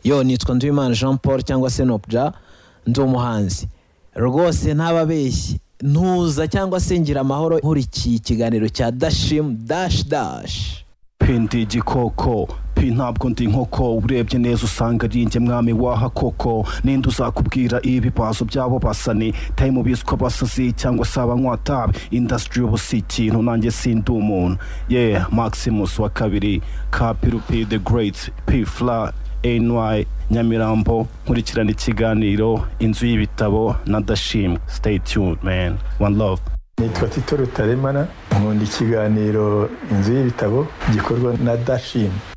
yo nitwa nduwimana jean paul cyangwa se nopja ndi umuhanzi rwose ntababeshye ntuza cyangwa se ngira amahoro nkurikiye ikiganiro cya dashimu dashi dashi pindi igikoko pi ntabwo ndi inkoko urebye neza usanga ari njye mwami waha koko ninde uzakubwira ibibazo byabo basani tayimu biswa abasazi cyangwa se abanywatabi indasitiri ubu si ikintu nanjye sindi umuntu ye maximus wa kabiri kapirupi the great p fla ny nyamirambo nkurikirana ikiganiro inzu y'ibitabo na dashimwe stay tuned man one love nitwa tito rutaremara nkunda ikiganiro inzu y'ibitabo gikorwa na dashim